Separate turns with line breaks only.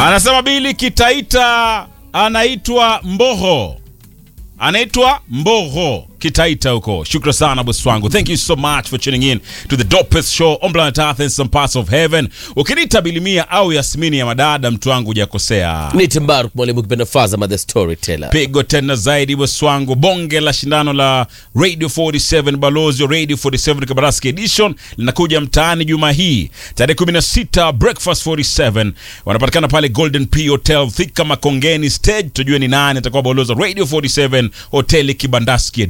Anasema Bili Kitaita anaitwa Mboho, anaitwa Mboho Kitaita huko. Shukra sana bosi wangu, thank you so much for tuning in to the dopest show on planet Earth and some parts of heaven. Ukiniita Bilimia au Yasmini ya madada, mtu wangu hujakosea.
Ni Timbaru mwalimu kipenda Fazama the storyteller.
pigo tena zaidi bosi wangu, bonge la shindano la Radio 47 balozi wa Radio 47 Kabaraski edition linakuja mtaani juma hii tarehe 16. Breakfast 47 wanapatikana pale Golden P Hotel Thika Makongeni stage, tujue ni nani atakuwa balozi wa Radio 47 hoteli Kibandaski